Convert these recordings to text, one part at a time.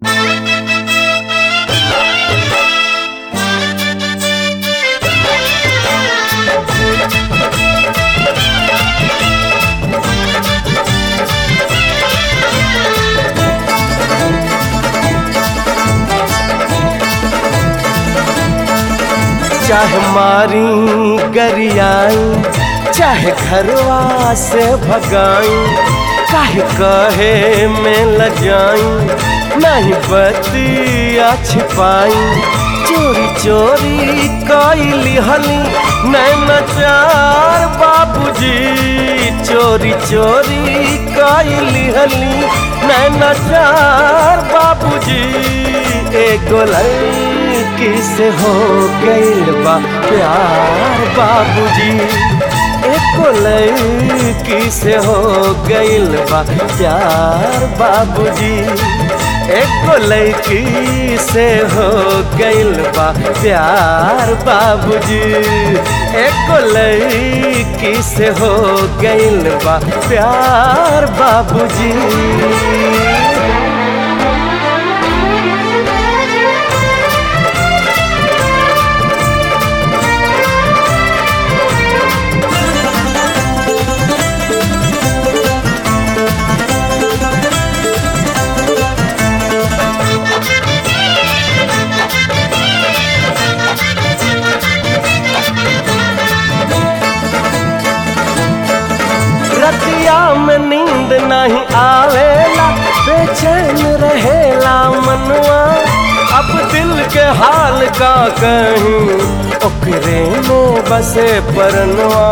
चाहे मारी गरियाई चाहे घरवा से भगाई काहे कहे में लजाई नहीं बतिया छिपाई चोरी चोरी कैली हली नैना चार बाबूजी चोरी चोरी कैली हली नैना चार बाबूजी एगो लड़की से हो गइल बा प्यार बाबूजी एको लड़की से हो गइल बा प्यार बाबूजी एको लड़की से हो गइल बा प्यार बाबूजी एको लड़की से हो गइल बा प्यार बाबूजी रतिया में नींद नहीं आवेला बेचैन रहेला मनवा अब दिल के हाल का कहीं ओकरे में बसे परनवा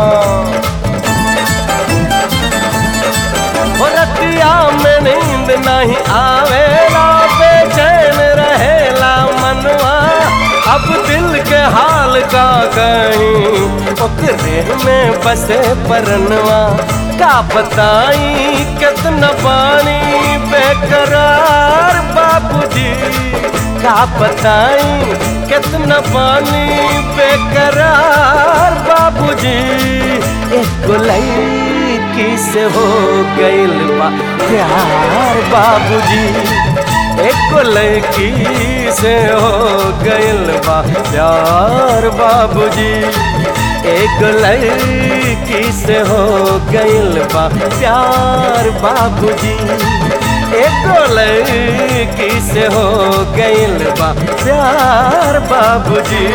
हो रतिया में नींद नहीं आवेला बेचैन रहेला मनवा अब दिल के हाल का कहीं ओकरे में बसे परनवा का बताई कितना पानी बेकरार बाबूजी का बताई कितना पानी बेकरार बाबूजी एक लड़की से हो गइल बा प्यार बाबूजी एक लड़की से हो गइल बा प्यार बाबूजी एक लड़की से हो गइल बा प्यार बाबूजी एक लड़की से हो गइल बा प्यार बाबूजी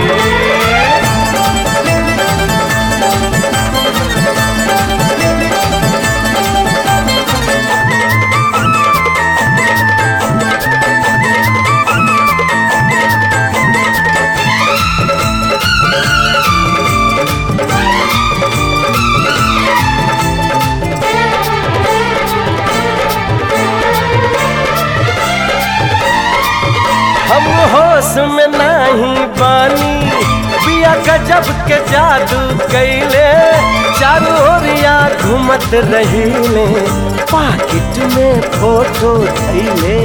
हम होश में नहीं बानी बिया गजब के जादू कैले चारू ओरिया घूमत रहीले पाकिट में फोटो धैले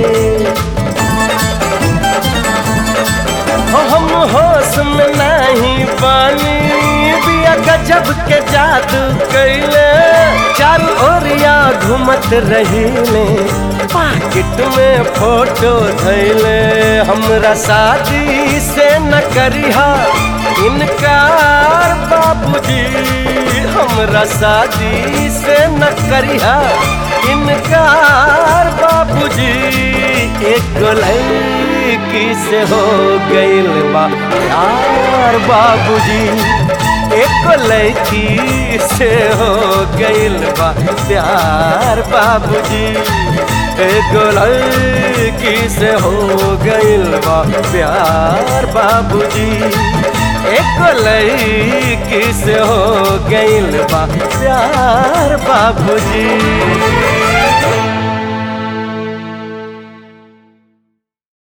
हो हम होश में नहीं बानी बिया गजब के जादू कैले चारू ओरिया घूमत रहीले पाकिट में फोटो धैले हमरा शादी से न करिहा इनकार बाबूजी हमरा शादी से न करिहा इनकार बाबूजी एक लड़की से हो गइल बा प्यार बाबूजी एक लड़की से हो गइल बा प्यार बाबूजी एक लड़की से हो गइल बा प्यार बाबूजी एक लड़की से हो गइल बा प्यार बाबूजी